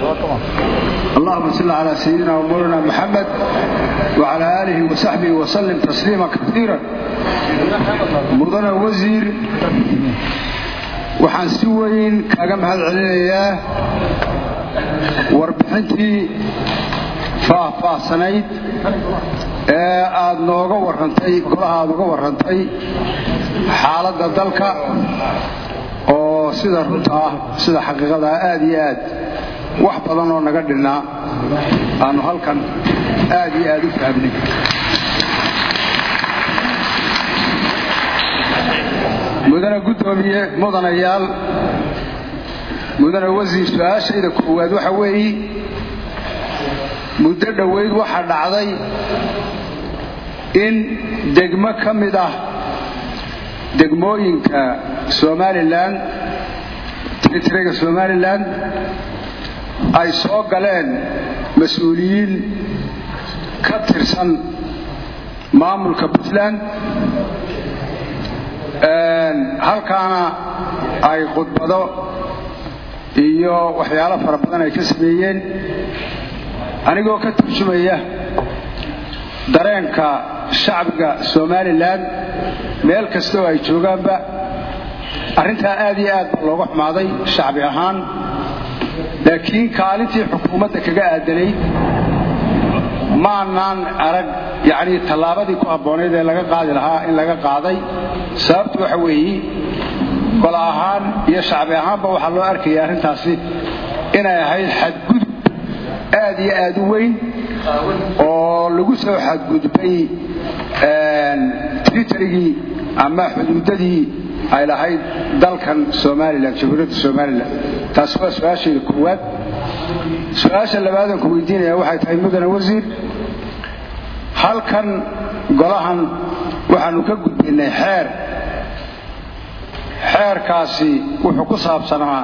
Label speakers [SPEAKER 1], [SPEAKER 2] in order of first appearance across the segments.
[SPEAKER 1] اللهم صل على سيدنا ومولانا محمد وعلى آله وصحبه وسلم تسليما كثيرا مدن وزير waxaan si weyn kaaga mahad celinayaa warbixintii faahfaahsanayd ee aad nooga warrantay golaha aad uga warrantay xaaladda dalka oo sida runta ah sida xaqiiqada ah aad iyo aad wax badan oo naga dhinnaa aanu halkan aad iyo aad u fahamnay mudane guddoomiye mudanayaal mudane wasiir su-aashayda koowaad waxa weeye muddo dhoweyd waxaa dhacday in degmo ka mid ah degmooyinka somalilan tirtiriga somalilan ay soo galeen mas-uuliyiin ka tirsan maamulka puntland halkaana ay khudbado iyo waxyaalo fara badan ay ka sameeyeen anigoo ka turjumaya dareenka shacbiga somalilan meel kastoo ay joogaanba arrintaa aad iyo aad baa looga xumaaday shacbi ahaan laakiin kaalintii xukuumadda kaga aadanayd maanaan arag yacnii tallaabadii ku habboonayd ee laga qaadi lahaa in laga qaaday sababtu waxa weeye gol ahaan iyo shacbi ahaanba waxaa loo arkaya arrintaasi inay ahayd xadgudub aad iyo aad u weyn oo lagu soo xadgudbay tritarigii ama xuduudadii ay lahayd dalkan somalilan jamhuuriyadda somalilan taasi waa su-aashayda koowaad su-aasha labaadan ku weydiinaya waxay tahay mudane wasiir halkan golahan waxaanu ka gudbaynay xeer xeerkaasi wuxuu ku saabsanaa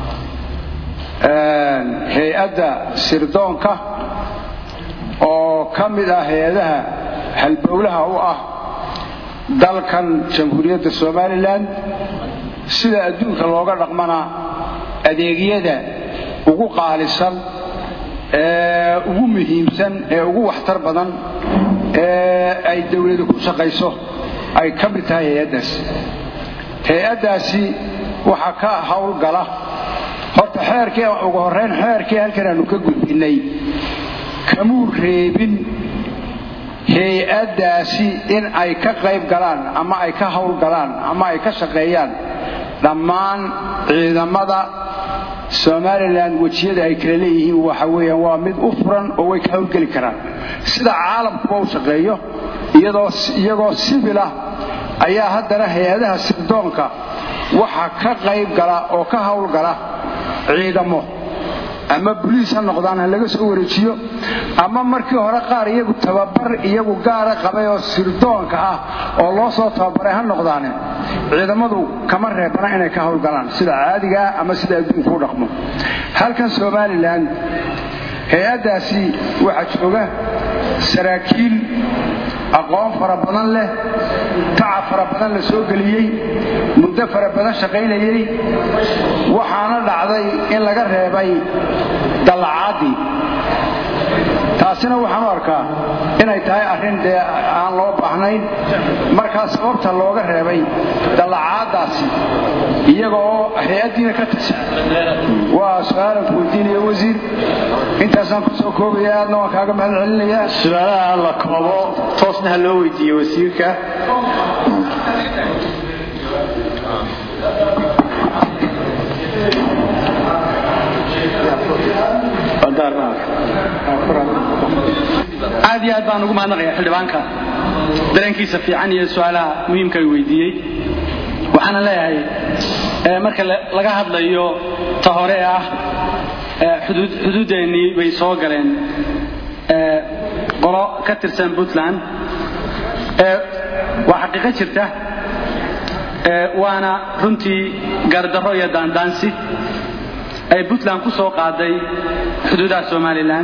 [SPEAKER 1] hay-adda sirdoonka oo ka mid ah hay-adaha halbowlaha u ah dalkan jamhuuriyadda somalilan sida adduunka looga dhaqmana adeegyada ugu qaalisan ee ugu muhiimsan ee ugu waxtar badan ee ay dowladu ku shaqayso ay ka mid tahay hay-addaasi hay-addaasi waxaa ka howlgala horta xeerkii ugu horrayn xeerkii halkan aanu ka gudbinnay kamuu reebin hay-addaasi in ay ka qayb galaan ama ay ka howlgalaan ama ay ka shaqeeyaan dhammaan ciidamada somalilan wejiyada ay kala leeyihiin waxa weeyaan waa mid u furan oo way ka howlgeli karaan sida caalamkuba u shaqeeyo iyagoo sibil ah ayaa haddana hay-adaha sirdoonka waxaa ka qayb gala oo ka howlgala ciidamo ama boliis ha noqdaan ha laga soo wareejiyo ama markii hore qaar iyagu tababar iyagu gaara qabay oo sirdoonka ah oo loo soo tababaray ha noqdaane ciidamadu kama reebana inay ka howlgalaan sida caadigaa ama sida adduunku u dhaqmo halkan somalilan hay-addaasi waxaa jooga saraakiil aqoon fara badan leh tacab fara badan la soo geliyey muddo fara badan shaqaynayey waxaana dhacday in laga reebay dallacaaddii taasina waxaan u arkaa inay tahay arrin dee aan loo baahnayn markaa sababta looga reebay dallacaaddaasi iyaga oo hay-addiina ka tirsan waa su-aalan ku weydiinaya wasiir intaasaan ku soo koobaya aadna waan kaaga mahad celinayaa
[SPEAKER 2] su-aalaha la koobo toosna ha loo weydiiye wasiirka
[SPEAKER 3] aad iyo aad baan ugu mahadnaqaya xildhibaanka dareenkiisa fiican iyo su-aalaha muhiimka ay weydiiyey waxaana leeyahay marka laga hadlayo ta hore ee ah xuduudeennii bay soo galeen qolo ka tirsan puntland waa xaqiiqo jirta waana runtii gardarro iyo daandaansi ay puntland ku soo qaaday xuduudaha somalilan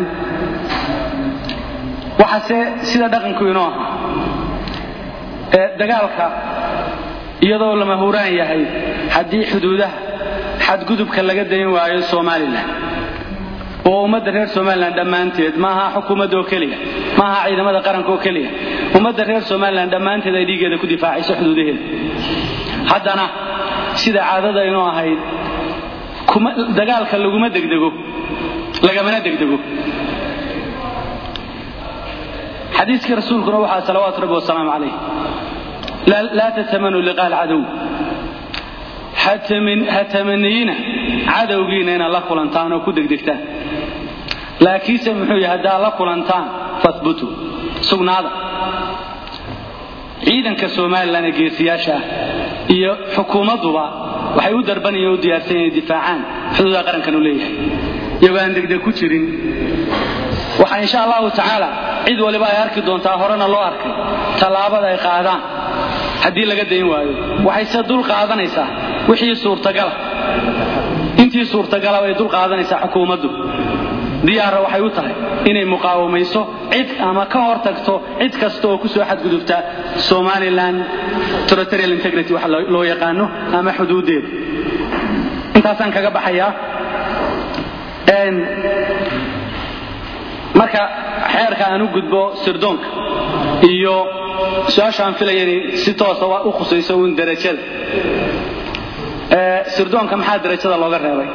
[SPEAKER 3] waxaase sida dhaqanku inoo ahaa dagaalka iyadoo lama huraan yahay haddii xuduudaha xadgudubka laga dayn waayo somalilan ummadda reer somalilan dhammaanteed maaha xukuumadda oo keliya maaha ciidamada qaranka oo keliya ummadda reer somalilan dhammaanteed ay dhiiggeeda ku difaacayso xuduudaheeda haddana sida caadada inuu ahayd dagaalka laguma degdego lagamana degdego xadiiskii rasuulkuna waxaa salawaatu rabbi wasalaamu calayh laa tatamanuu liqaa alcadow ha tamaniyina cadowgiina inaad la kulantaan oo ku degdegtaan laakiinse muxuu yahay haddaad la kulantaan fahbutuu sugnaada ciidanka somalilan ee geesiyaasha ah iyo xukuumadduba waxay u darbanayeen o u diyaarsan inay difaacaan xuduudaha qarankan uu leeyahay iyagoo aan degdeg ku jirin waxaa insha allahu tacaala cid waliba ay arki doontaa horena loo arkay tallaabada ay qaadaan haddii laga dayn waayo waxayse dul qaadanaysaa wixii suurtagala intii suurtagala bay dul qaadanaysaa xukuumaddu diyaara waxay u tahay inay muqaawamayso cid ama ka hor tagto cid kasta oo ku soo xadgudubta somalilan territorial integrity waxa loo yaqaano ama xuduuddeeda intaasaan kaga baxayaa marka xeerka aan u gudbo sirdoonka iyo su-aashaan filaya inay si toosa u khusayso uun darajada sirdoonka maxaa darajada looga reebay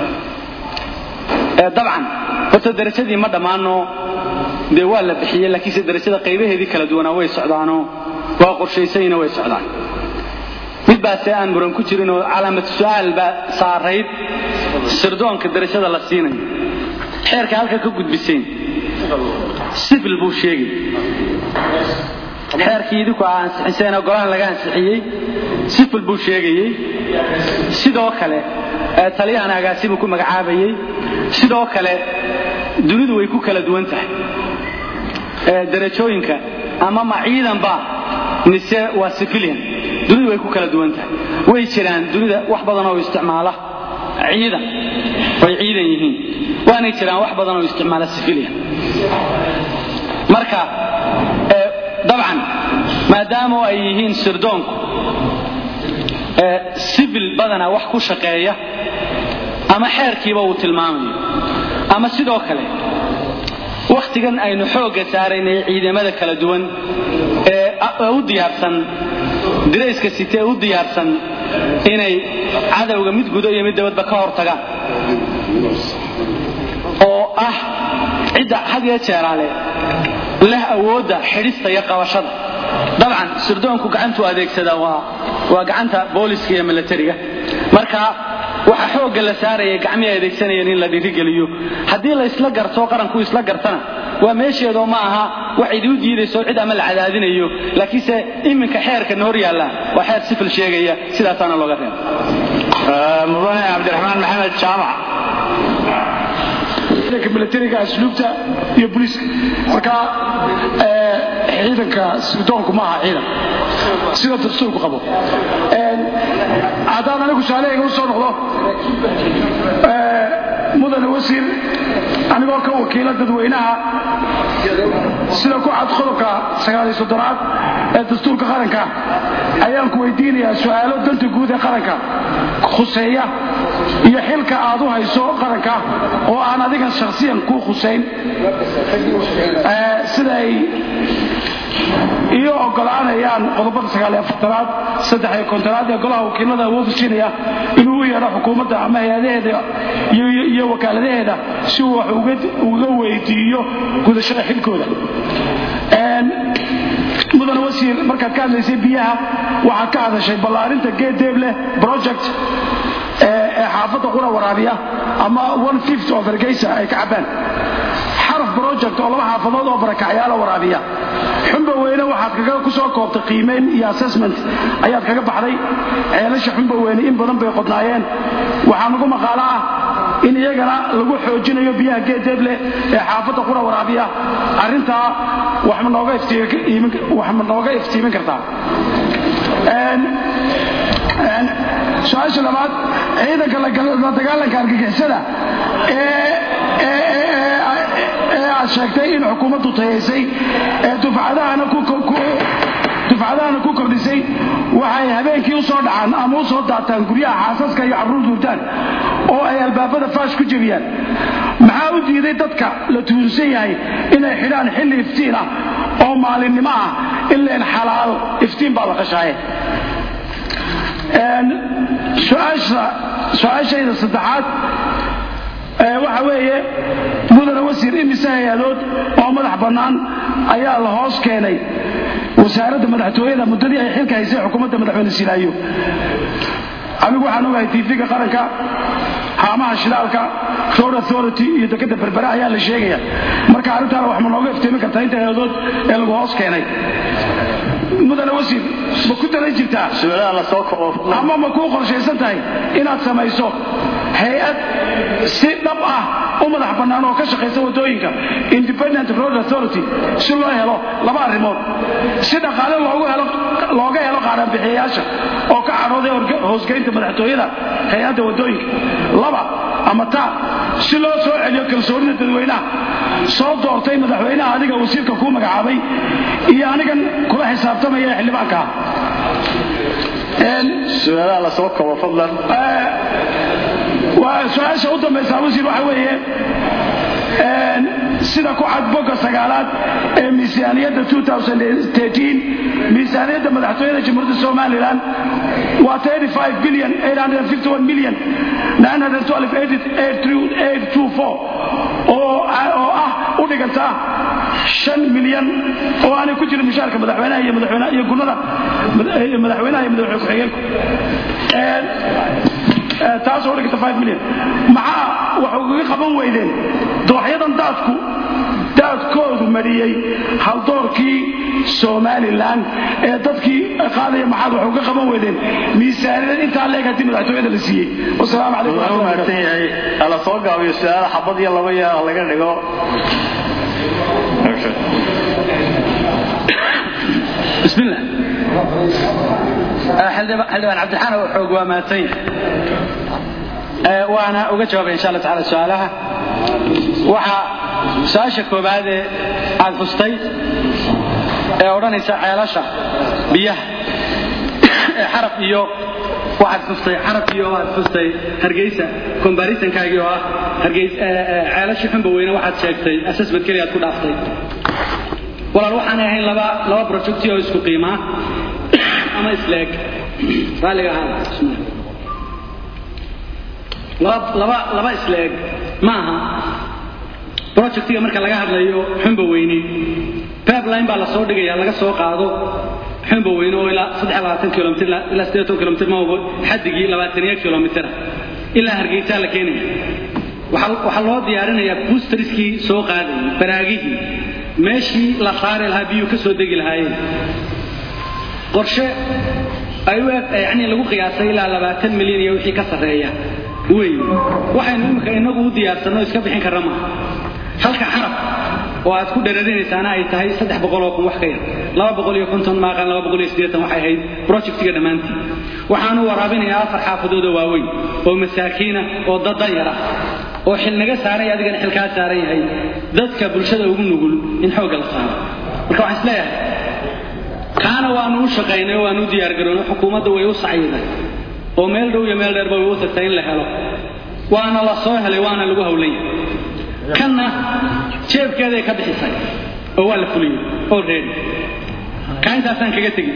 [SPEAKER 3] dabcan horta darajadii ma dhammaano dee waa la bixiyey laakiinse darajada qaybaheedii kala duwanaa way socdaanoo waa qorshaysayna way socdaan mid baase aan muran ku jirin oo calaamad su-aal baa saarayd sirdoonka darajada la siinayo xeerka halka ka gudbiseen sifil buu sheegay xeerkii idinku aa ansixiseen golahan laga ansixiyey sifil buu sheegayey sidoo kale taliyahan agaasibuu ku magacaabayey sidoo kale dunidu way ku kala duwan tahay darajooyinka ama ma ciidanba mise waa civilian dunidu way ku kala duwan tahay way jiraan dunida wax badan oo isticmaala ciidan way ciidan yihiin waanay jiraan wax badan oo isticmaala civilian marka dabcan maadaama ay yihiin sirdoonku civil badana wax ku shaqeeya ama xeerkiiba uu tilmaamayo ama sidoo kale wakhtigan aynu xoogga saaraynay ciidamada kala duwan ee u diyaarsan dirayska site ee u diyaarsan inay cadowga mid gudo iyo mid dabadba ka hor tagaan oo ah cidda had iyo jeeraale leh awoodda xidhista iyo qabashada dabcan sirdoonku gacantuu adeegsadaa waa waa gacanta booliska iyo milatariga marka waxa xoogga la saaraya gacmihii adeegsanayeen in la dhiirigeliyo haddii la isla garto qaranku isla gartana waa meesheedoo ma aha wax idiu diidayso cid ama la cadaadinayo laakiinse iminka xeerkana hor yaalla waa xeer sifil sheegaya sidaasaana looga reeba
[SPEAKER 2] mudane cabdiraxmaan maxamed jaamac
[SPEAKER 4] ciidanka milatariga asluubta iyo booliiska marka ciidanka sirdoonku ma aha ciidan sida dastuurku qabo haddaan anigu saaleyga u soo noqdo mudane wasiir anigoo ka wakiila dadweynaha sida ku cad qodobka sagaaliyo soddonaad ee dastuurka qaranka ayaan ku weydiinayaa su'aalo danta guud ee qaranka khuseeya iyo xilka aad u hayso qaranka oo aan adigan shakhsiyan kuu khusayn sida ay iyo ogolaanayaan qodobada sagaaliyo afartanaad saddex iyo kontonaad ee golaha wakiilada awoodu siinaya inuu u yeedho xukuumadda ama hay-adaheeda iyo wakaaladaheeda si uu wax uga weydiiyo gudashada xilkooda mudane wasiir markaad ka hadlaysay biyaha waxaad ka hadashay ballaarinta geedeebleh project ee xaafadda qura waraabiya ama one fifth of ergeysa ay ka cabbaan xaraf project oo laba xaafadood oo barakacyaala waraabiya xumba weyne waxaad kaga ku soo koobtay qiimayn iyo assessment ayaad kaga baxday ceelasha xumba weyne in badan bay qodnaayeen waxaa nagu maqaalo ah in iyagana lagu xoojinayo biyaha geedeeble ee xaafadda qura waraabiya arrintaa wax ma nooga iftiimin kartaa su-aasha labaad ciidanka la dagaalanka argagixisada ee aad sheegtay in xukuumaddu tayaysay ee dufcadahana ku kordhisay waxay habeenkii u soo dhacaan ama u soo daataan guryaha xaasaska iyo carruur duurtaan oo ay albaabada faash ku jebiyaan maxaa u diiday dadka la tuunsan yahay inay xidhaan xilli iftiin ah oo maalinimo ah ileen xalaal iftiin baa la qashaaye su-aashayda saddexaad waxa weeye mudane wasiir imise hay-adood oo madax bannaan ayaa la hoos keenay wasaaradda madaxtooyada muddadii ay xilka haysay xukuumadda madaxweyne silaayo anigu waxaan ogahay tv-ga qaranka haamaha shidaalka road authority iyo dekadda berbere ayaa la sheegaya marka arrintaana wax ma nooga iftiimin kartaa inta hay-adood ee lagu hoos keenay mudane wasiir ma ku daran jirtaa
[SPEAKER 2] su-aalaha la soo koobo
[SPEAKER 4] ama ma kuu qorshaysan tahay inaad samayso hay-ad si dhab ah u madax bannaan oo ka shaqaysa waddooyinka independent road authority si loo helo laba arrimood si dhaqaale loogu helo looga helo qaaraanbixiyayaasha oo ka cadhooday hoosgeynta madaxtooyada hay-adda waddooyinka laba ama taa si loo soo celiyo kalsoonida dadweynaha soo doortay madaxweynaha adiga wasiirka kuu magacaabay iyo anigan kula xisaabtamaya ee xildhibaanka ah
[SPEAKER 2] su-aalaha la soo koobo fadlan
[SPEAKER 4] waa su-aasha u dambaysa wasiir waxa weeye sida ku cad bogga sagaalaad ee miisaaniyadda miisaaniyadda madaxtooyada jamhuuriyadda somalilan waa bilyan million oo ah u dhiganta shan milyan oo aanay ku jirin mushaarka madaxweynaha iyo madaxweynaha iyo gunada madaxweynaha iyo madaxweyne ku-xigeenku taasoo dhigta milyan maxaa wax ugaga qaban weydeen dooxyadan daadku daadkoodu mariyey haldoorkii somalilan ee dadkii qaadaya maxaad wax uga qaban weydeen miisaaniyad intaa leeg haddii madaxtooyada la siiyey wasalaamu calaykum
[SPEAKER 2] waa u mahadsan yahay hala soo gaabiyo su-aala xabad iyo laba yaa laga dhigo
[SPEAKER 3] بسم الله xildhibaan cabdixaan oo xoog waa mahadsan yahay waana uga jawaabay insha allah taala su-aalaha waxa su-aasha koobaad ee aad xustay ee odhanaysa ceelasha biyaha ee xaraf iyo waxaad xustay xaraf iyo aad xustay hargeysa combarisonkaagii oo ah hargeys ceelashii xunba weyne waxaad sheegtay assessment keliya aad ku dhaaftay walaal waxaanay ahayn laba laba projecti oo isku qiimaa ama isleeg raalliga ahaada bismillah laba laba laba isleeg ma aha projectiga marka laga hadlayo xunba weyne pipeline baa la soo dhigaya laga soo qaado xunba weyne oo ilaa saddex labaatan kilomitr ilaa siddeetan kilomitr ma ogo xaddigii labaataniyo kilomitr ilaa hargeysaa la keenaya waxaa loo diyaarinayaa boosteriskii soo qaadayay baraagihii meeshii la saari lahaa biyuu ka soo degi lahaayeen qorshe ay u eg yani lagu qiyaasay ilaa labaatan milyan iyo wixii ka sarreeya wey waxaynu imika inagu u diyaarsanno iska bixin karra maaha halka xarab oo aad ku dherarinaysaana ay tahay saddex boqol oo kun wax ka yar laba boqol iyo konton maaqan laba boqol iyo siddeetan waxay ahayd projectiga dhammaantii waxaanu waraabinayaa afar xaafadood oo waaweyn oo masaakiina oo dadan yar ah oo xil naga saaran yahay adigana xil kaa saaran yahay dadka bulshada ugu nugul in xoogga la saaro marka waxaan isleeyahay kaana waanu u shaqaynay oo waanu u diyaargaroonay xukuumadda way u sacyiday oo meel dhow iyo meel dheerba way u tagtay in la helo waana la soo helay waana lagu hawlan yahay kanna jeebkeeday ka bixisay oo waa la fuliyey oo reedi kaa intaasaan kaga tegin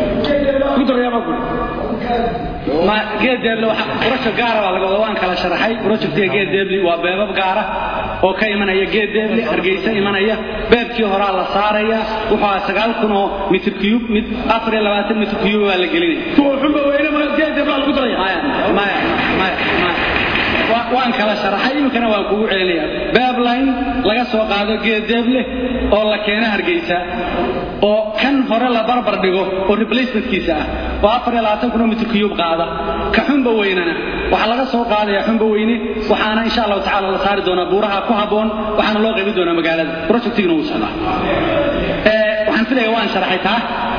[SPEAKER 3] ma geedeeble project gaara baa laga wada waan kala sharaxay projectiga geedeeble waa beebab gaara oo ka imanaya geedeeble hargeysa imanaya beebkii horaa la saaraya wuxuu ahaa sagaal kun oo mitr cube mid afar iyo labaatan mitr cube baa la gelinaya
[SPEAKER 4] kuwa xunba weyne ma geedeeb baa lagu daraya
[SPEAKER 3] maya maya maya maya waan kala sharaxay iminkana waan kugu celinaya beebline laga soo qaado geedeeble oo la keeno hargeysa oo kan hore la barbar dhigo oo replacementkiisa ah oo afar iyo labaatan kun oo mitr cube qaada ka xunba weynana waxaa laga soo qaadaya xunba weyne waxaana insha allahu tacala la saari doonaa buuraha ku habboon waxaana loo qaybin doonaa magaalada projectigina wuu socdaa waxaan filaya waan sharaxay taa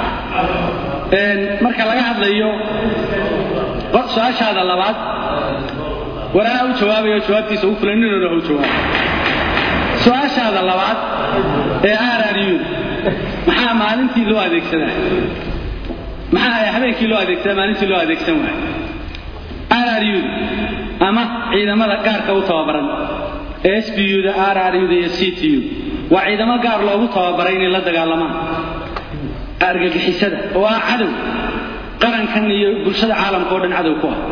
[SPEAKER 3] marka laga hadlayo su-aashaada labaad war anaa u jawaabayo jawaabtiisa ugu fulan ninooda ha u jawaabo su-aashaada labaad ee aararyuda maxaa maalintii loo adeegsadaa maxaa habeenkii loo adeegsadaa maalintii loo adeegsan waayo aararyuda ama ciidamada gaarka u tababaran SBU-da RRU-da iyo CTU waa ciidamo gaar loogu tababaray inay la dagaalamaan argagixisada oo ah cadow qarankan iyo bulshada caalamka oo dhan cadow ku ah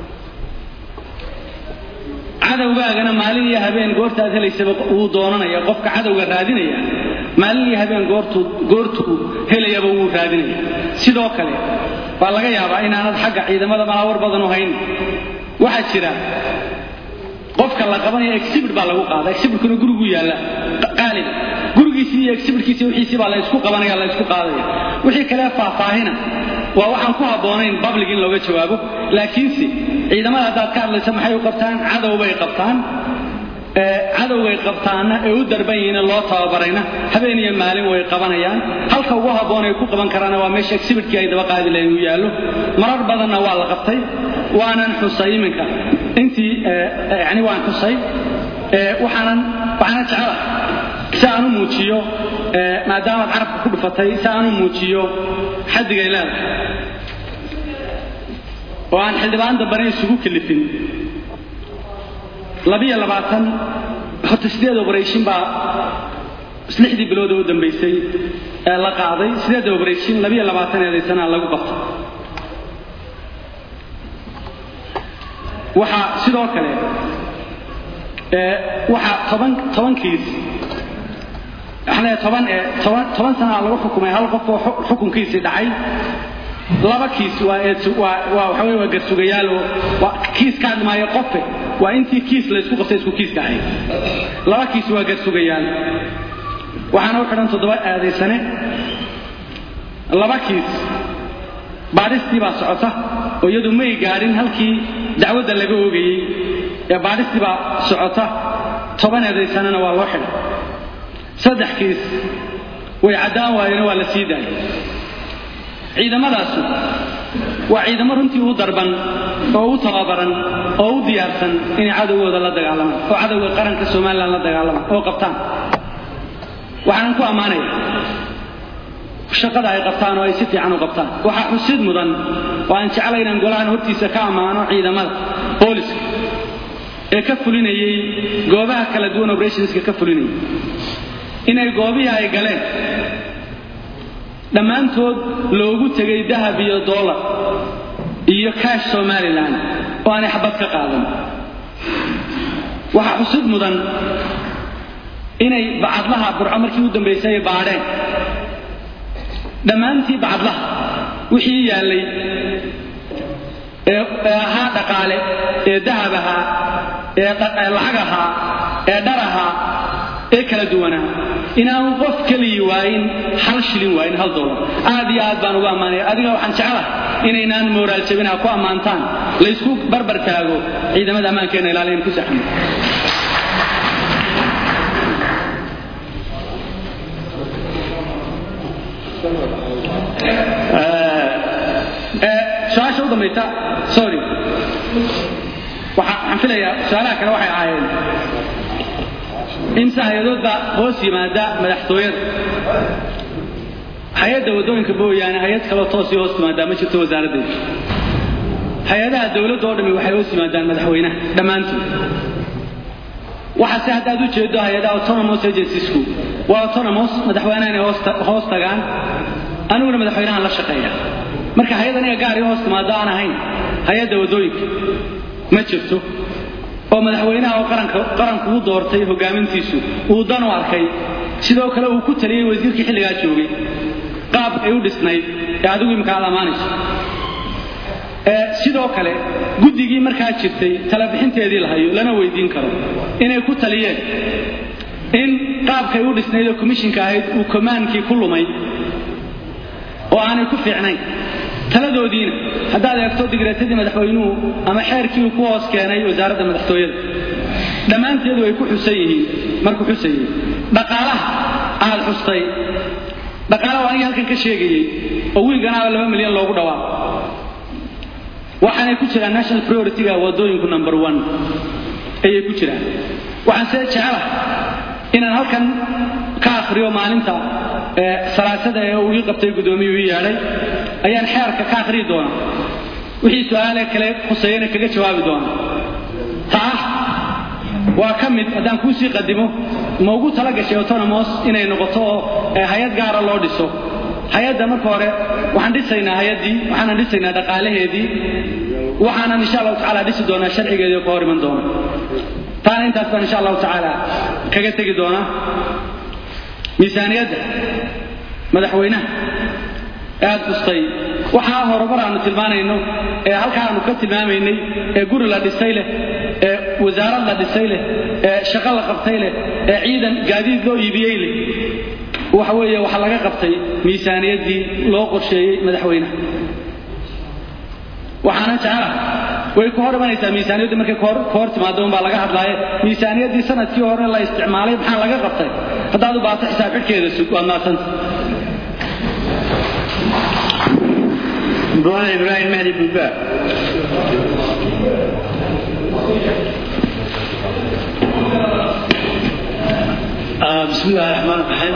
[SPEAKER 3] cadowgaagana maalin iyo habeen goortaad helaysaba wuu doonanaya qofka cadowga raadinaya maalin iyo habeen goortuu goortuu helayaba wuu raadinaya sidoo kale waa laga yaabaa inaanad xagga ciidamada malaawar badan u hayn waxaa jira qofka la qabanaya exhibit baa lagu qaada exhibitkuna gurigu yaalla qaaliba gurigiisii iyo exhibitkiisii wixiisii baa la isku qabanaya la isku qaadaya wixii kale faahfaahina waa waxaan ku habboonayn public in looga jawaabo laakiinse ciidamada haddaad ka hadlaysa maxay u qabtaan cadow bay qabtaan cadowgay qabtaanna ee u darban yihiin loo tababarayna habeen iyo maalin way qabanayaan halka ugu habboon ay ku qaban karaana waa meesha exhibitkii ay daba qaadi lahayn uu yaallo marar badanna waa la qabtay waanan xusay iminka intii yani waan xusay waxaanan waxaanan jecela si aan u muujiyo maadaamaad carabka ku dhufatay si aan u muujiyo xaddigay leedahay oo aan xildhibaan dambana isugu kalifin labiyo labaatan horta sideed operation baa lixdii bilood oo u dambaysay ee la qaaday sideed operation labiyo labaatan eedaysanaa lagu qabtay waxaa sidoo kale waxaa toban tobankiis waxaan toban ee toban toban sanaa lagu xukumay hal qof oo xukunkiisii dhacay laba kiis waa waa waa waxa weeye waa garsugayaal oo waa kiis ka hadmaayo qofe waa intii kiis la isku qabtay isku kiiska ahayd laba kiis waa garsugayaal waxaana u xidhan toddoba aadaysane laba kiis baadhistii baa socota oo iyadu may gaadhin halkii dacwadda laga oogayey ee baadhistii baa socota toban eedaysanena waa loo xidhay saddex kiis way caddaan waayena waa la sii daayay ciidamadaasu waa ciidamo runtii u darban oo u tababaran oo u diyaarsan inay cadowgooda la dagaalamaan oo cadowga qaranka somalilan la dagaalamaan oo qabtaan waxaanan ku ammaanaya shaqada ay qabtaan oo ay si fiican u qabtaan waxaa xusid mudan oo aan jeclay inaan golahan hortiisa ka ammaano ciidamada booliska ee ka fulinayey goobaha kala duwan operationska ka fulinayay inay goobihii ay galeen dhammaantood loogu tegay dahab iyo dollar iyo kaash somalilan oo aanay xabad ka qaadan waxaa xusid mudan inay bacadlaha burco markii u dambaysay ay baadheen dhammaantii bacadlaha wixii yaallay ee ahaa dhaqaale ee dahab ahaa ee lacag ahaa ee dhar ahaa ee kala duwanaa inaanu qof keliyi waayin hal shilin waayin hal dolar aad iyo aad baan ugu ammaanaya adiga waxaan jeclahay inaynaan mooraal jabinaha ku ammaantaan laysku barbar taago ciidamada ammaankeena ilaaliyan ku saxmo su-aasha u dambaysa sorry waxaan filayaa su-aalaha kale waxay ahaayeen imse hay-adood baa hoos yimaada madaxtooyada hay-adda waddooyinka mooyaane hay-ad kaloo toosii hoos timaadaa ma jirto wasaaraddeeda hay-adaha dowladda oo dhami waxay hoos yimaadaan madaxweynaha dhammaantood waxaase haddaad u jeedo hay-adaha autonomous agenciesku waa autonomous madaxweynaha inay hoos tagaan aniguna madaxweynahan la shaqeeya marka hay-ad aniga gaar io hoos timaado aan ahayn hay-adda waddooyinka ma jirto oo madaxweynaha oo qaranku u doortay hogaamintiisu uu dan u arkay sidoo kale uu ku taliyey wasiirkii xilligaa joogay qaab ay u dhisnayd ee adigu imika aad ammaanayso sidoo kale guddigii markaa jirtay talabixinteedii la hayo lana weydiin karo inay ku taliyeen in qaabkay u dhisnayd oo komishinka ahayd uu komaankii ku lumay oo aanay ku fiicnayn taladoodiina haddaad eegto digreetadii madaxweynuhu ama xeerkii uu ku hoos keenay wasaaradda madaxtooyada dhammaanteedu ay ku xusan yihiin markuu xusayey dhaqaalaha aad xustay dhaqaalaha anigii halkan ka sheegayey oo wiilganaaba laba milyan loogu dhawaaqo waxaanay ku jiraan national priority-ga waddooyinku number one ayay ku jiraan waxaan see jecelahay inaan halkan ka akhriyo maalinta salaasada ee uu ii qabtay guddoomiyuu ii yeedhay ayaan xeerka ka akhriyi doona wixii su-aale kale khuseeyana kaga jawaabi doona ta ah waa ka mid haddaan kuu sii qadimo ma ugu tala gashay autonomos inay noqoto oo hay-ad gaara loo dhiso hay-adda marka hore waxaan dhisaynaa hay-addii waxaanan dhisaynaa dhaqaalaheedii waxaanan insha allahu tacaala dhisi doonaa sharcigeedii oo ka hor iman doona taana intaas baan insha allahu tacaala kaga tegi doonaa miisaaniyadda madaxweynaha ee aad kustay waxaa horumar aanu tilmaanayno ee halkaa aanu ka tilmaamaynay ee guri la dhisay leh ee wasaarad la dhisay leh ee shaqo la qabtay leh ee ciidan gaadiid loo iibiyey leh waxa weeye waxa laga qabtay miisaaniyaddii loo qorsheeyey madaxweynaha waxaana jecela way ku hor imanaysaa miisaaniyaddu markay ka hor timaado unbaa laga hadlaaye miisaaniyaddii sanadkii hore la isticmaalay maxaa laga qabtay haddaad u baato xisaab xidhkeeda sug waad maadsanta
[SPEAKER 2] مدن إبراهيم مهدي بوبا
[SPEAKER 5] بسم الله الرحمن الرحيم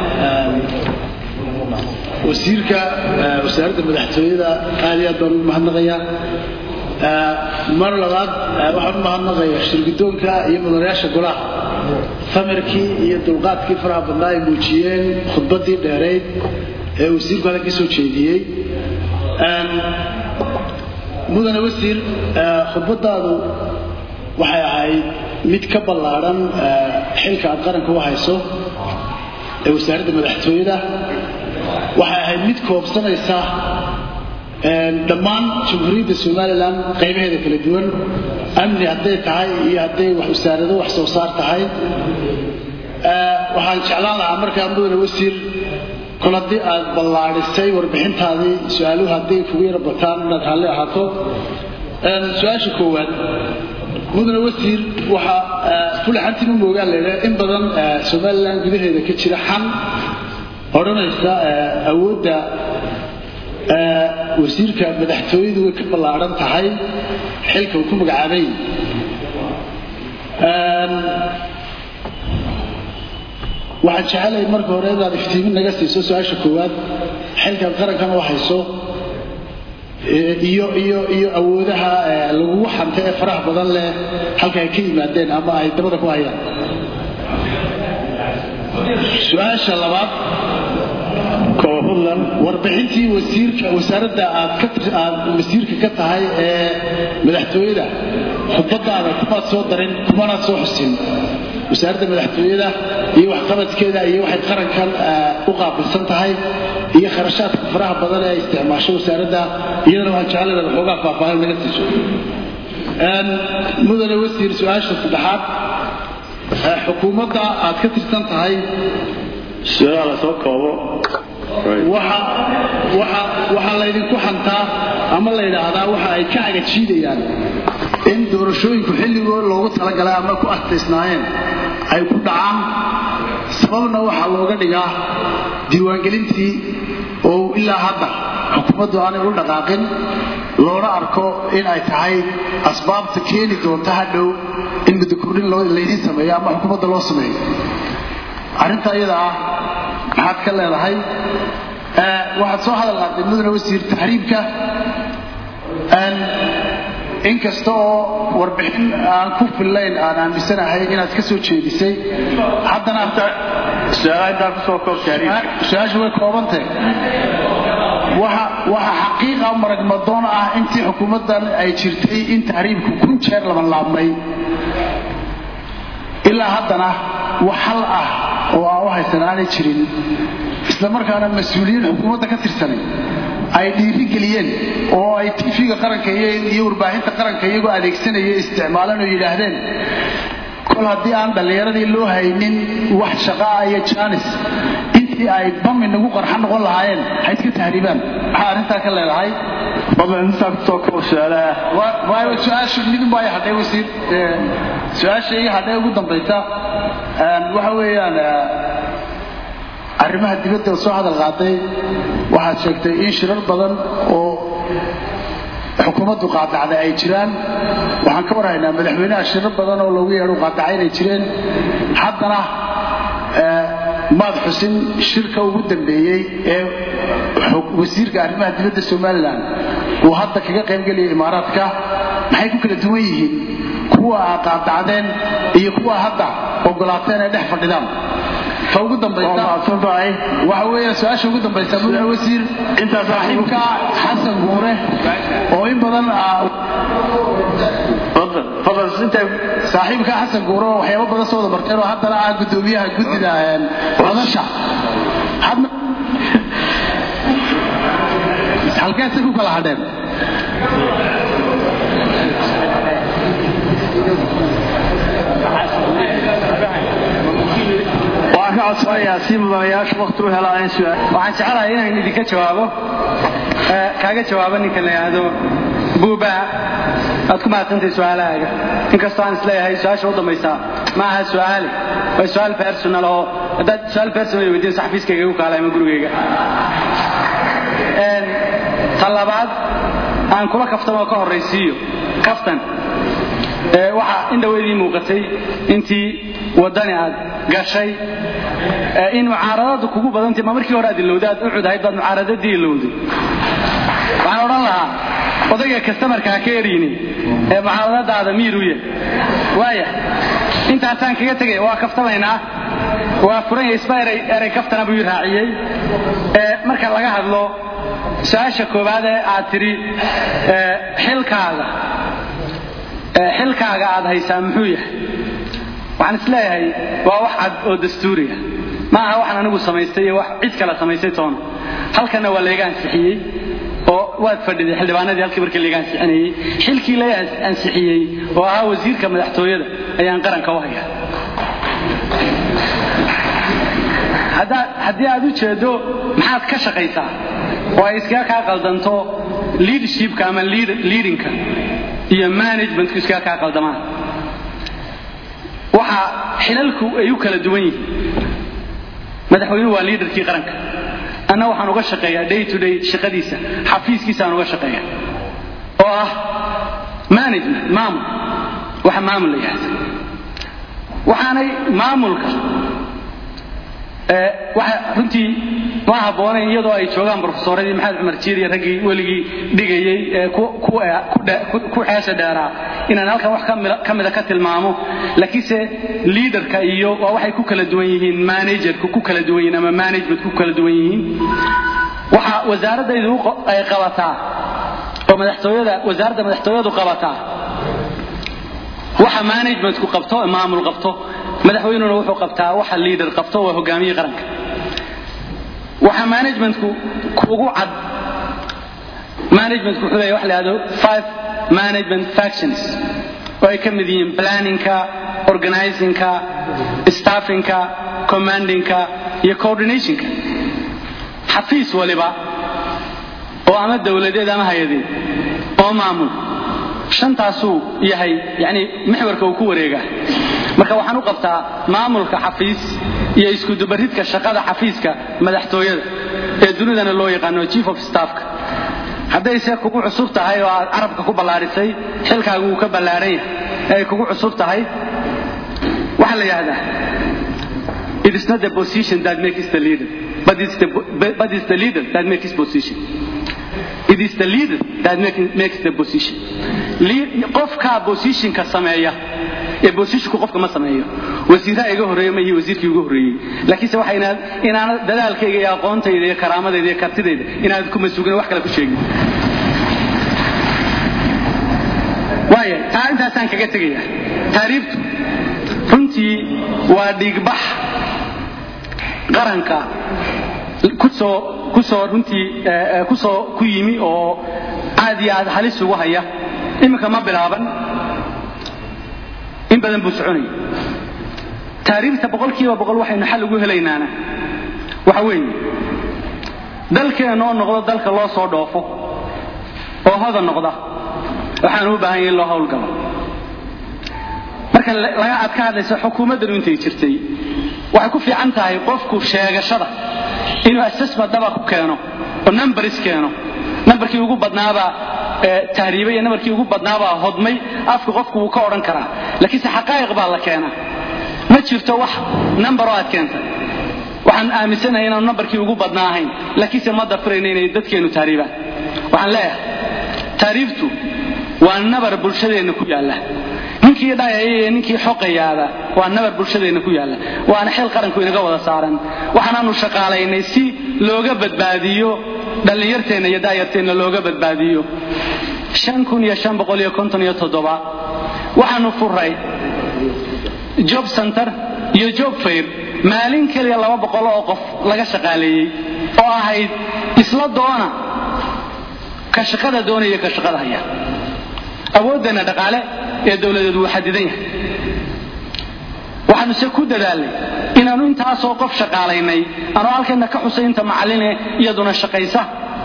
[SPEAKER 5] wasiirka wasaaradda madaxtooyada aad iyo aad baan ugu mahadnaqayaa mar labaad waxaan u mahadnaqaya shirgidoonka iyo mudanayaasha golaha famirkii iyo dulqaadkii faraha badnaa ay muujiyeen khudbaddii dheerayd ee wasiirku halkan soo jeediyey mudane wasiir khudbadaadu waxay ahayd mid ka ballaadhan xilka aad qaranka u hayso ee wasaaradda madaxtooyada waxay ahayd mid koobsanaysa dhammaan jamhuuriyadda somalilan qaybaheeda kala duwan amni hadday tahay iyo hadday wasaarado wax soo saar tahay waxaan jeclaan lahaa markaa mudane wasiir kol haddii aad ballaadhisay warbixintaadii su-aaluhu hadday kugu yara bataan inaad raalli ahaato su-aasha koowaad mudane wasiir waxaa fulaxantima moogaan laydhaha in badan somalilan gudaheeda ka jira xan odhanaysa awoodda wasiirka madaxtooyadu way ka ballaadhan tahay xilka uu ku magacaabay waxaan jecelahay marka hore inaad iftiimin naga siiso su-aasha koowaad xilkaad qarankana u hayso iyo iyo iyo awoodaha lagugu xanta ee faraha badan leh halka ay ka yimaadeen ama ay dabada ku hayaan su-aasha labaad
[SPEAKER 2] fadlan
[SPEAKER 5] warbixintii wasiirka wasaaradda aad ka aad wasiirka ka tahay ee madaxtooyada khudbadaada kumaad soo darin kumanaad soo xusin wasaaradda madaxtooyada iyo waxqabadkeeda iyo waxay qarankan u qaabilsan tahay iyo kharashaadka faraha badan ee ay isticmaasho wasaaradda iyadana waxaan jecelahay waxoogaa faahfaahin naga siiso mudane wasiir su-aasha saddexaad xukuumadda aad ka tirsan tahay
[SPEAKER 2] su-aalaha la soo koobo
[SPEAKER 5] waxa waxa waxa laydinku xantaa ama la yidhaahdaa waxa ay ka agajiidayaan in doorashooyinku xilligoo loogu talagalay ama ku astaysnaayeen ay ku dhacaan sababna waxaa looga dhigaa diiwaangelintii oo ilaa hadda xukuumaddu aanay u dhaqaaqin loona arko in ay tahay asbaabta keeni doonta hadhow in mudakordhin laydiin sameeyo ama xukuumadda loo sameeyo arrinta iyada ah maxaad ka leedahay waxaad soo hadal qaaday mudane wasiir taxriibka inkasta oo warbixin aan ku fillayn aan aaminsanahay inaad ka soo jeedisay haddana
[SPEAKER 2] su-aalaha intaa kusoo koob taariikh
[SPEAKER 5] su-aasha way koobantay waxa waxa xaqiiqa maragmadoon ah intii xukuumaddan ay jirtay in tahriibku kun jeer laban laabmay ilaa haddana wax hal ah oo aan u haysan aanay jirin isla markaana mas-uuliyiin xukuumadda ka tirsanay ay dhiirigeliyeen oo ay tv-ga qaranka iyo warbaahinta qaranka iyagoo adeegsanaya isticmaaleen oo yidhaahdeen kol haddii aan dhallinyaradii loo haynin wax shaqaa iyo jaanis intii ay bam inagu qarxa noqon lahaayeen ha iska tahriibaan maxaa arrintaa ka leedahay
[SPEAKER 2] fadlan intaa kusoo koob su-aalaha
[SPEAKER 5] waayo su-aasha midun baa hadhay wasiir su-aasha iga hadhay ugu dambaysa waxa weeyaan arrimaha dibadda soo hadal qaaday waxaad sheegtay in shirar badan oo xukuumaddu qaadacday ay jiraan waxaan ka warhaynaa madaxweynaha shirar badan oo loogu yeedho qaadacay inay jireen haddana maad xusin shirka ugu dambeeyey ee wasiirka arrimaha dibadda somalilan uu hadda kaga qaybgelaya imaaraadka maxay ku kala duwan yihiin kuwa aa qaadacdeen iyo kuwa hadda ogolaateen ay dhex fadhidaan ta ugu dambaysa waxa weeye su-aasha ugu dambaysa mudane wasiir saaxiibka xasan guure oo in badan saaxiibka xasan guure oo waxyaabo badan soo wada barteen oo haddana ah gudoomiyaha guddida madasha halkeedse ku kala hadheen
[SPEAKER 2] waan ka codsanayaa si mudanayaashu waqti u helaan in su'aal
[SPEAKER 3] waxaan jecelahay inaan idinka jawaabo kaaga jawaabo ninkan la yidhaahdo buuba aad ku mahadsantahay su-aalahaaga inkastoo aan isleeyahay su-aasha u dambaysaa ma aha su-aale waa su-aal personal oo haddaad su-aal personal weydiin saxafiiskayga igu kaala ama gurigayga ta labaad aan kula kaftamo ka horraysiiyo kaftan waxaa in dhaweydii muuqatay intii waddani aad gashay in mucaaradadu kugu badantay ma markii hore aad ilowday aad u cudahayd baad mucaaradadii ilowday waxaan odhan lahaa odayga kastamarka ha ka eriyni ee mucaaradadaada miiruye waaya intaasaan kaga tegaya waa kaftamaynaa waa furan isba eray eray kaftana buu ii raaciyey marka laga hadlo su-aasha koowaad ee aad tidhi xilkaaga xilkaaga aad haysaa muxuu yahay waxaan isleeyahay waa wax cad oo dastuuriya ma aha waxaan anigu samaystay iyo wax cid kale samaystay toona halkanna waa layga ansixiyey oo waad fadhiday xildhibaanadii halkii markii layga ansixinayey xilkii lay ansixiyey oo ahaa wasiirka madaxtooyada ayaan qaranka u hayaa haddii aad u jeedo maxaad ka shaqaysaa oo ay iskaga kaa qaldanto leadershipka ama leadingka iyo managementku iskaga kaa qaldamaan waxa xilalku ay u kala duwan yihiin madaxweynuhu waa liidarkii qaranka anna waxaan uga shaqeeyaa day to day shaqadiisa xafiiskiisaan uga shaqeeya oo ah management maamul waxa maamul la yidhahda waxaanay maamulka waxa runtii ma habboonayn iyadoo ay joogaan brofesoradii maxamed cumar jiir iyo raggii weligii dhigayey ee ku xeesha dheeraa inaan halkan wax ka mida ka tilmaamo laakiinse liaderka iyo waa waxay ku kala duwan yihiin managerku ku kala duwan yihiin ama managementku ku kala duwan yihiin waxa wasaaradaydu ay qabataa oo madaxtooyada wasaaradda madaxtooyadu qabataa waxa managementku qabto maamul qabto madaxweynuna wuxuu qabtaa waxa liader qabto waa hogaamiyii qaranka waxa managementku kugu cad managementku wuxuu leeyahay wax la yidhahdo five management factions oo ay ka mid yihiin planningka organizingka staffingka commandingka iyo coordinationka xafiis waliba oo ama dowladeed ama hay-adeed oo maamul shantaasuu yahay yani mixwarka uu ku wareegaa marka waxaan u qabtaa maamulka xafiis iyo iskudubaridka shaqada xafiiska madaxtooyada ee dunidana loo yaqaano chief of staffka haddayse kugu cusub tahay oo aad carabka ku ballaarisay xilkaagu uu ka ballaaran yahay ee ay kugu cusub tahay waxaa la yidhahdaa it is not the position that makes the leader but it's the, but it's the leader that makes position it is the leader that makes the position qofkaa positionka sameeya ee positionku qofka ma sameeyo wasiiraha iga horreeya ma ihi wasiirkii ugu horreeyey laakiinse waxa inaad inaana dadaalkayga iyo aqoontayda iyo karaamadayda iyo kartidayda inaad kuma sugin wax kale ku sheegin waaya taa intaasaan kaga tegaya taariibtu runtii waa dhiigbax qaranka kusoo kusoo runtii kusoo ku yimi oo aad iyo aad halis ugu haya iminka ma bilaaban in badan buu soconaya taariibta boqolkiiba boqol waxaynu xal ugu helaynaana waxa weeye dalkeenna oo noqdo dalka loo soo dhoofo oo hodan noqda waxaanu u baahan yahay in loo howlgalo marka laga aad ka hadlayso xukuumaddanu intay jirtay waxay ku fiican tahay qofku sheegashada inuu assessment dhaba ku keeno oo numbers keeno nambarkii ugu badnaabaa tahriibay iyo nambarkii ugu badnaabaa hodmay afka qofku wuu ka odhan karaa laakiinse xaqaa'iq baa la keenaa ma jirto wax nambaroo aad keentay waxaan aaminsanahay inaanu nambarkii ugu badnaa ahayn laakiinse ma dafirayno inay dadkeennu tahriibaan waxaan leeyahay tahriibtu waa nabar bulshadeenna ku yaalla ninkii dhayaya iyo ninkii xoqayaaba waa nabar bulshadeenna ku yaalla waana xil qaranku inaga wada saaran waxaanaanu shaqaalaynay si looga badbaadiyo dhallinyarteenna iyo daayarteenna looga badbaadiyo shan kun iyo shan boqol iyo konton iyo toddoba waxaanu furay job center iyo job fair maalin keliya laba boqol oo qof laga shaqaaleeyey oo ahayd isla doona ka shaqada doonaya ka shaqada haya awooddeenna dhaqaale ee dowladeedu wuu xadidan yahay waxaanu se ku dadaalnay inaannu intaasoo qof shaqaalaynay anoo halkeenna ka xusay inta macalline iyaduna shaqaysa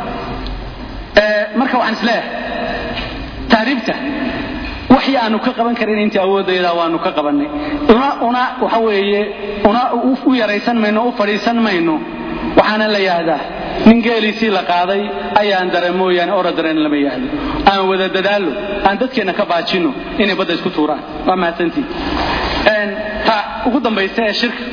[SPEAKER 3] marka waxaan isleeyahay taariibta waxii aanu ka qaban karin intii awoodayda waanu ka qabannay una una waxa weeye una u yaraysan mayno u fadhiisan mayno waxaana la yahdaa nin geeliisii la qaaday ayaan dare mooyaane ora dareen lama yahdo aan wada dadaallo aan dadkeenna ka baajinno inay badda isku tuuraan waa mahadsantii ta ugu dambaysa ee shirka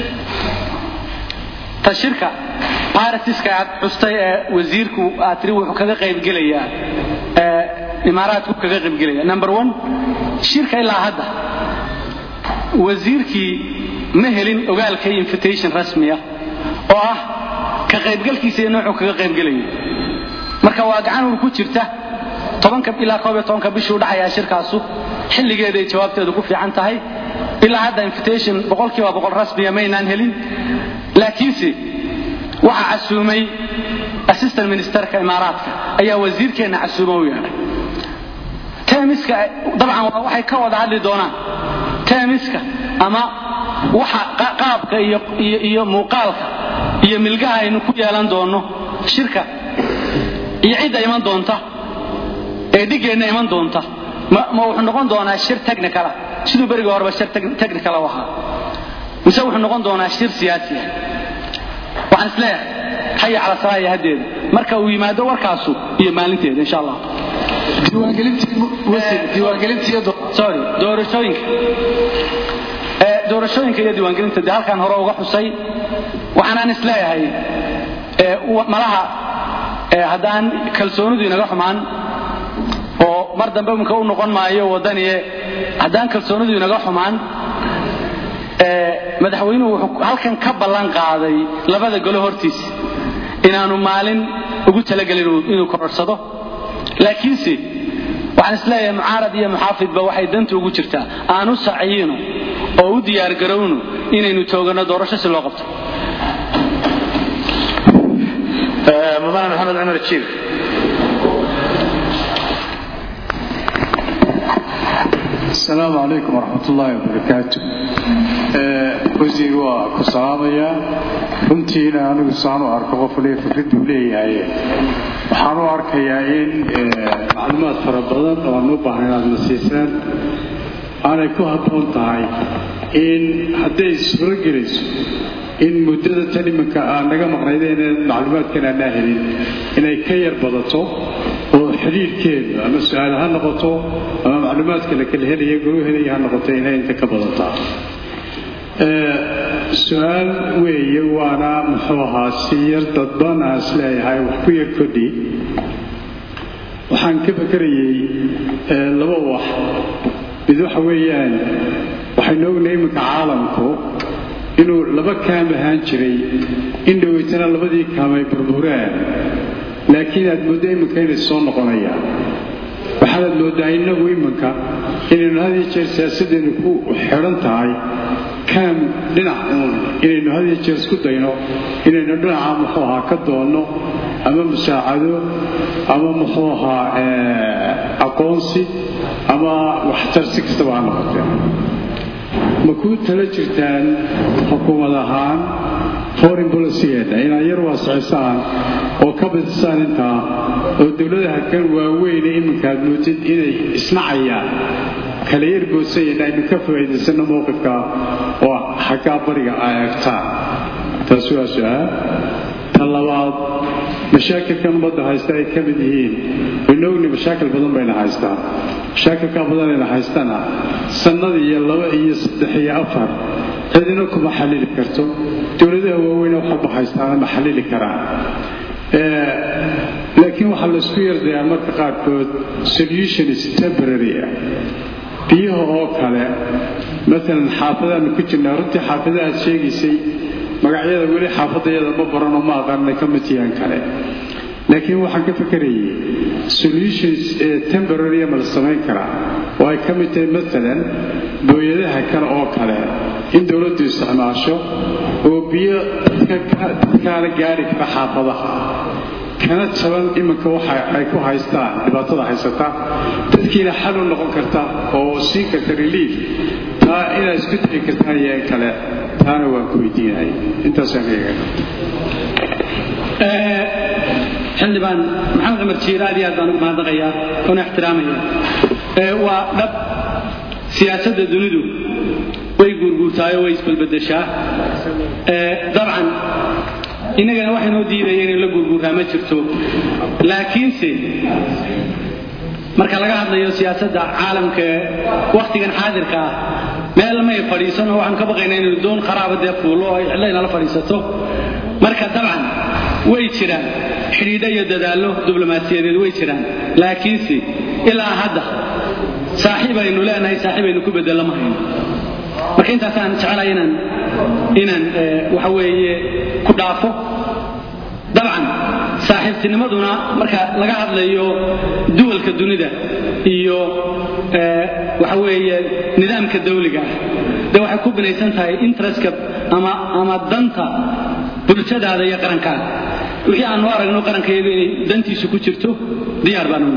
[SPEAKER 3] ta shirka baratiska aad xustay ee wasiirku aad tiri wuxuu kaga qaybgelayaa imaaraadku kaga qaybgelaya number one shirka ilaa hadda wasiirkii ma helin ogaalka invitation rasmiya oo ah ka qaybgalkiisa iyo noocuu kaga qaybgelayo marka waa gacan ur ku jirta tobanka ilaa koob iyo tobanka bishuu dhacayaa shirkaasu xilligeeday jawaabteedu ku fiican tahay ilaa hadda invitation boqolkiiba boqol rasmiya maynaan helin laakiinse waxaa casuumay assistant ministerka imaaraadka ayaa wasiirkeenna casuuma u yeedhay teemiska dabcan waxay ka wada hadli doonaan teemiska ama waxa qaabka iyo iyo muuqaalka iyo milgaha aynu ku yeelan doonno shirka iyo cidda iman doonta ee dhiggeenna iman doonta ma wuxuu noqon doonaa shir technicala siduu berigii horeba shir technical u ahaa mise wuxuu noqon doonaa shir siyaasi ah waxaan isleeyahay haya cala salaaya haddeeda marka uu yimaado warkaasu iyo maalinteeda insha allah sorry doorashooyinka doorashooyinka iyo diiwaangelinta dee halkaan hore uga xusay waxaanaan isleeyahay malaha haddaan kalsoonidu inaga xumaan oo mar dambe imika u noqon maayo waddaniye haddaan kalsoonidu inaga xumaan madaxweynuhu wuxuu halkan ka ballan qaaday labada golo hortiisa inaanu maalin ugu talagelin inuu kororsado laakiinse waxaan isleeyahay mucaarad iyo muxaafidba waxay danta ugu jirtaa aanu saciyino oo u diyaargarowno inaynu tooganno doorasho si loo qabto
[SPEAKER 2] mudane maxamed cumar jiir
[SPEAKER 6] asalaamu calaykum waraxmat ullaahi wabarakaatu wasiir waa ku salaamayaa runtiina anigu saan u arko qof waliba fikraduu leeyahay waxaan u arkayaa in macluumaad fara badan oo aan u baahnayn aad na siisaan aanay ku habboon tahay in hadday suuro gelayso in muddada tan iminka aan naga maqnaydeen macluumaadkan aanaa helin inay ka yar badato oo xidhiirhkeedu ama su-aal ha noqoto ama macluumaadka la kala helaya golu helaya ha noqoto inay inta ka badataa su-aal weeye waana muxuu ahaa si yar dadban aan is leeyahay wax ku yar kodhi waxaan ka fakerayey laba wax mid waxa weeyaan waxaynu ognahay iminka caalamku inuu laba kaam ahaan jiray in dhoweytana labadii kaam ay burbureen laakiin aad mooddo iminka inay soo noqonayaan waxaanaad mooddaa innagu iminka inaynu had iyo jeer siyaasaddeenu ku xidhan tahay kaam dhinac uun inaynu had iyo jeer isku dayno inaynu dhinaca muxuu ahaa ka doonno ama musaacado ama muxuu ahaa aqoonsi ama waxtar si kastaba ha noqotee ma kuu tala jirtaan xukuumad ahaan foreign policygeeda inaad yar waasacisaan oo ka badisaan intaa oo dowladaha kan waaweyne iminkaad moodid inay isnacayaan kala yar goosayeen aynu ka faa'iidaysanno mowqifka oo xaggaa bariga ay egtaan taasi waa su-aal ta labaad mashaakilkan ummadda haysta ay ka mid yihiin waynu ogni mashaakil badan bayna haystaan mashaakilkaa badanayna haystana sannad iyo laba iyo saddex iyo afar cidina kuma xallili karto dowladaha waaweyne waxalba haystaana ma xallili karaan laakiin waxaa laysku yardayaa marka qaarkood solution is temporary ah biyaha oo kale maalan xaafadaanu ku jirnaa runtii xaafada aad sheegaysay magacyada weli xaafadayada ma baranoo ma aqaanay ka mid yaan kale laakiin waxaan ka fekerayay solutions ee temporarya ma la samayn karaa oo ay ka mid tahay maalan booyadaha kale oo kale in dowladdu isticmaasho oo biyo dadkaana gaari kara xaafadaha kana jaban iminka waxa ay ku haystaan dhibaatada haysata dadkiina xal u noqon karta oo siin karta relief taa inaad isku dayi kartaan iyo in kale taana waan ku weydiinaya intaasaan ka eega
[SPEAKER 3] xildhibaan maxamed cumar jiir aad iyo aad baan ugu mahadnaqayaa una ixtiraamaya waa dhab siyaasadda dunidu way guurguurtaayoo way isbalbedeshaa dabcan innagana waxa inoo diidaya inay la guurguurtaa ma jirto laakiinse marka laga hadlayo siyaasadda caalamka ee wakhtigan xaadirka ah meel may fadhiisano waxaan ka baqaynaa inaynu doon qaraaba dee fuulo oo ay cidla inala fadhiisato marka dabcan way jiraan xidhiidho iyo dadaallo diblomaasiyadeed way jiraan laakiinse ilaa hadda saaxiib aynu leenahay saaxiib aynu ku bedello ma hayno marka intaasaan jecelahay inaan inaan waxa weeye ku dhaafo dabcan saaxiibtinimaduna marka laga hadlayo duwalka dunida iyo waxa weeye nidaamka dawliga ah dee waxay ku binaysan tahay interestka ama ama danta bulshadaada iyo qarankaada wixii aanu aragno qarankayagu inay dantiisu ku jirto diyaar baanu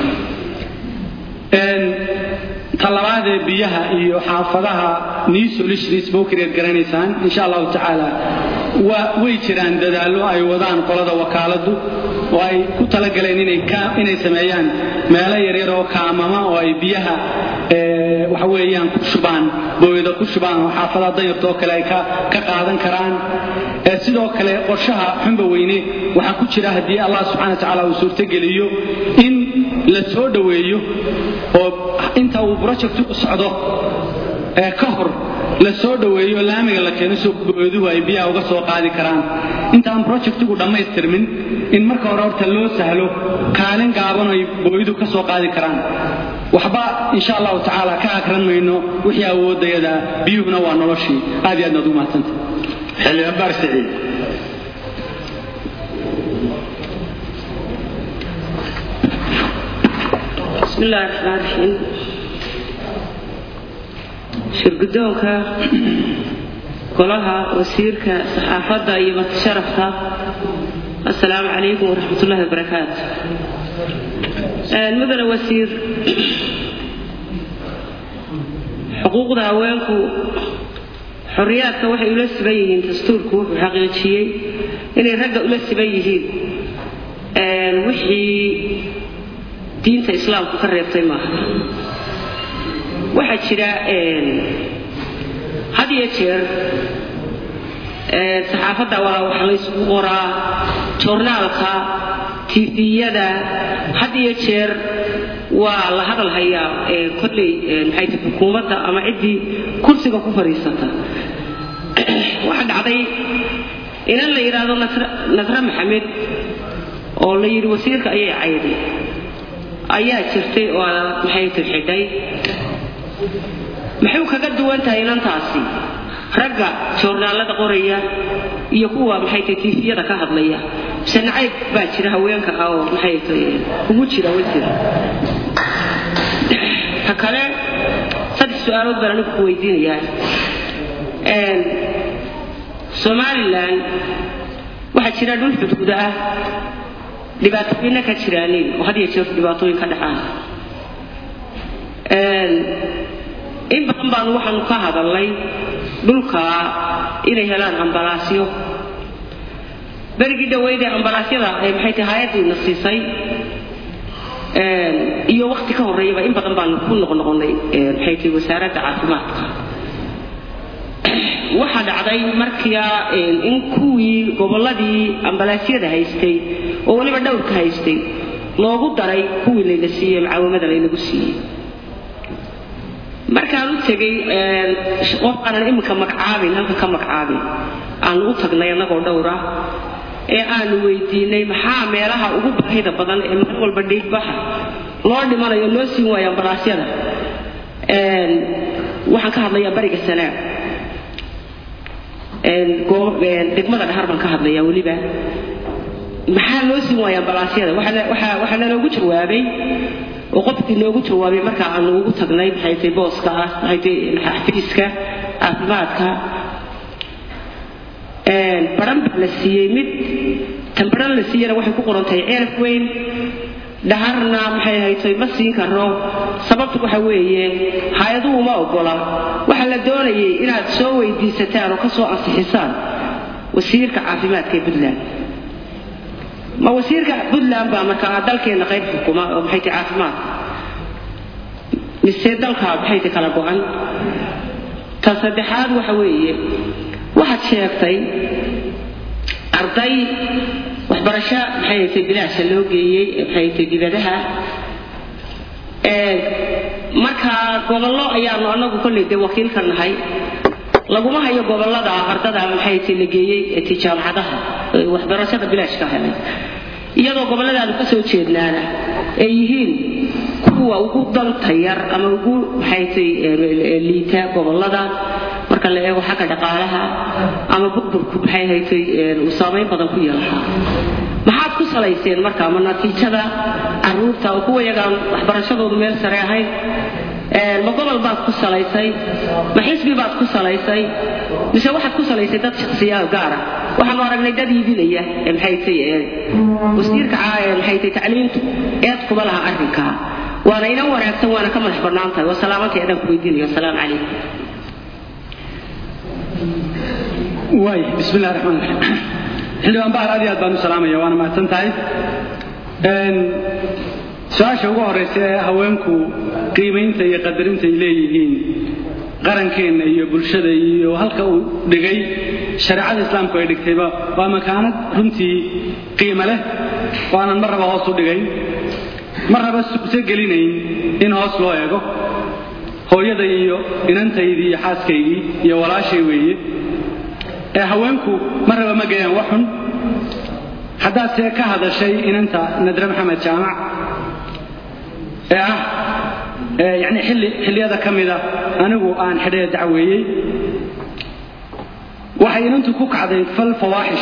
[SPEAKER 3] talabaadee biyaha iyo xaafadaha niisolishnisbokreed garanaysaan insha allahu tacaala way jiraan dadaallo ay wadaan qolada wakaaladu oo ay ku talagaleen inay sameeyaan meelo yaryar oo kaamama oo ay biyaha waxa weeyaan ku shubaan booyada ku shubaan oo xaafadaha danyartoo kale ay ka qaadan karaan sidoo kale qorshaha xunba weyne waxaa ku jira haddii allah subxana wa tacaala uu suurtogeliyo in la soo dhoweeyo oo inta uu projectu u socdo ee ka hor la soo dhoweeyo laamiga la keeno soo booyaduhu ay biyaha uga soo qaadi karaan intaan projectigu dhammaystirmin in marka hore horta loo sahlo kaalin gaaban ay booyadu ka soo qaadi karaan waxba insha allahu tacaala ka akran mayno wixii awoodayada biyuhuna waa noloshii aad iyo aad baad ugu mahadsantay
[SPEAKER 2] xildhibaan baar siciid
[SPEAKER 7] بسم الله الرحمن الرحيم shirgudoonka golaha wasiirka saxaafadda iyo matasharafka assalaamu calaykum waraxmat ullahi wabarakaatu mudane wasiir xuquuqda haweenku xorriyaadka waxay ula siban yihiin dastuurku wuxuu xaqiijiyey inay ragga ula siban yihiin wixii diinta islaamku ka reebtay maaha waxaa jira had iyo jeer saxaafadda waa wax laysku qoraa joornaalka tifiyada had iyo jeer waa la hadal hayaa kolley maxay tahay xukuumadda ama ciddii kursiga ku fadhiisata waxaa dhacday inan la yidhaahdo nasre maxamed oo la yidhi wasiirka ayay cayday ayaa jirtay oo maxay tahay xidhay maxay kaga duwan tahay inantaasi ragga joornaalada qoraya iyo kuwa maxay tahay tiifiyada ka hadlaya mise nacayb baa jira haweenka ah oo maxay tahay ugu jira wasiir ta kale saddex su-aalood baan anigu ku weydiinayaa somalilan waxaa jira dhul xuduuda ah dhibaatooyinna ka jiraanin oo had iyo jeer dhibaatooyin ka dhacaan in badan baanu waxaanu ka hadalnay dhulka inay helaan ambalaasyo berigii dhaweydee ambalaasyada maxay tahay hay-addiina siisay iyo wakti ka horreeyaba in badan baanu ku noqnoqonay maxay tahay wasaaradda caafimaadka waxaa dhacday markia in kuwii gobolladii ambalaasyada haystay oo weliba dhowrka haystay loogu daray kuwii layna siiyey macaawimada laynagu siiyey markaan u tegey qof aanan iminka magacaabin halka ka magacaabin aanu u tagnay annagoo dhowra ee aanu weydiinay maxaa meelaha ugu baahida badan ee mar walba dhiigbaxa loo dhimanayo loo siin waayo ambalaasyada waxaan ka hadlayaa bariga sanaag degmada dhahar baan ka hadlayaa weliba maxaa loo siin waaya ambalaasyada waxaa naloogu jawaabay oo qofkii noogu jawaabay marka aanu ugu tagnay maxay tahay booska ah maxay tahay xafiiska caafimaadka baran baa la siiyey mid tan baran la siiyana waxay ku qoran tahay ceelaf weyn dhaharna maxay haytay ma siin karo sababtu waxa weeye hay-aduhu ma ogola waxaa la doonayay inaad soo weydiisataan oo ka soo ansixisaan wasiirka caafimaadka ee puntland ma wasiirka puntland baa markaa dalkeenna qayb xukuma oo maxay tahay caafimaadka mise dalka maxay tahay kala go-an tan saddexaad waxa weeye waxaad sheegtay arday waxbarasho maxay haytay bilaasha loo geeyey maxay haytay dibadaha markaa gobollo ayaanu anagu kolley dee wakiil ka nahay laguma hayo gobollada ardada maxay haytay la geeyey ti jaamacadaha waxbarashada bilaashka helay iyadoo gobolladaanu ka soo jeednaana ay yihiin kuwa ugu danta yar ama ugu maxay haytay liita gobollada marka la eego xagga dhaqaalaha ama burburku maxay haytay uu saamayn badan ku yeelahaa maxaad ku salayseen marka ma natiijada caruurta oo kuwa yagaan waxbarashadoodu meel sare ahayn ma gobol baad ku salaysay ma xisbi baad ku salaysay mise waxaad ku salaysay dad shaksiyaa gaara waxaanu aragnay dad iibinaya maxay tay wasiirka maxay tay tacliintu eed kuma laha arrinkaa waana inan wanaagsan waana ka madax bannaan tahay waa salaamantay adaan ku weydiinayo asalaamu calaykum
[SPEAKER 3] waay bismi illahi raxmaan raxiim xildhibaan bahar aad iyo aad baan u salaamaya waana mahadsan tahay su-aasha ugu horraysa ee haweenku qiimaynta iyo qadarinta ay leeyihiin qarankeenna iyo bulshada iyo halka uu dhigay shareecada islaamku ay dhigtayba waa makaanad runtii qiimo leh oo aanan mar raba hoos u dhigayn mar raba sugso gelinayn in hoos loo eego hooyada iyo inantaydii iyo xaaskaygii iyo walaashay weeye ee haweenku mar raba ma geeyaan wax xun haddaadse ka hadashay inanta nadre maxamed jaamac ee ah yani xilli xilliyada ka mida anigu aan xidhee dacweeyey waxay inantu ku kacday fal fawaaxish